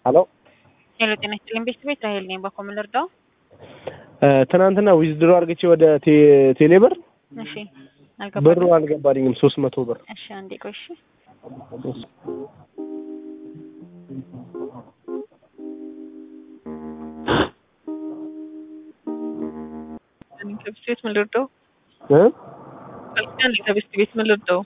ሄሎ ሄሎ ጤና ይስጥልኝ ቤት ቤት ራሄል ነኝ። በኮምን ልርዳው? ትናንትና ዊዝድሮ አድርግቼ ወደ ቴ- ቴሌብር እሺ ብሩ አልገባኝም። አልገባልኝም። ሶስት መቶ ብር እሺ አንዴ ቆይ እሺ። ከብት ቤት ምን ልርዳው? እ? አልኪዳን ከብት ቤት ምን ልርዳው?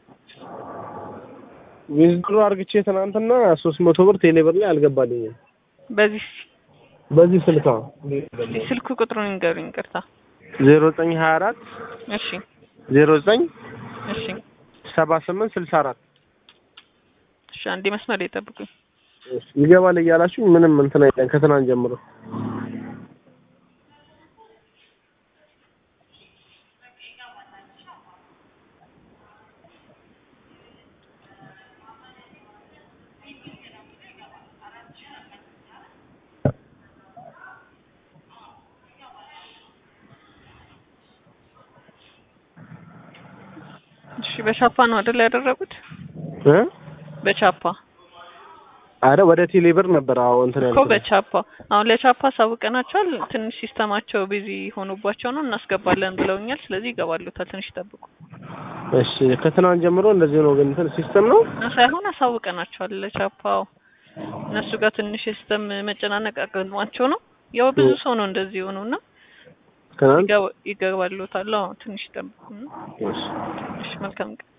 ዊዝድሮ አድርግቼ ትናንትና ሶስት መቶ ብር ቴሌብር ላይ አልገባልኝም። በዚህ በዚህ ስልካ ስልክ ቁጥሩን ንገሩኝ። ይቅርታ። ዜሮ ዘጠኝ ሀያ አራት እሺ ዜሮ ዘጠኝ እሺ ሰባ ስምንት ስልሳ አራት እሺ አንዴ መስመር ላይ ጠብቁኝ። ይገባል እያላችሁ ምንም እንትን አይለን ከትናንት ጀምሮ እሺ በቻፓ ነው አይደል ያደረጉት? እ? በቻፓ አረ ወደ ቴሌብር ነበር። አዎ እንትን እኮ ያልኩት በቻፓ አሁን ለቻፓ አሳውቀናቸዋል። ትንሽ ሲስተማቸው ቢዚ ሆኖባቸው ነው እናስገባለን ብለውኛል። ስለዚህ ይገባሉታል። ትንሽ ይጠብቁ እሺ ከትናንት ጀምሮ እንደዚህ ነው። ግን እንትን ሲስተም ነው ሳይሆን አሳውቀናቸዋል ለቻፓው እነሱ ጋር ትንሽ የሲስተም መጨናነቅ አገጥሟቸው ነው። ያው ብዙ ሰው ነው እንደዚህ የሆነው እና ትናንት ይገባ- ይገባሉታል። አዎ ትንሽ ይጠብቁ። እሺ እሺ መልካም ቀን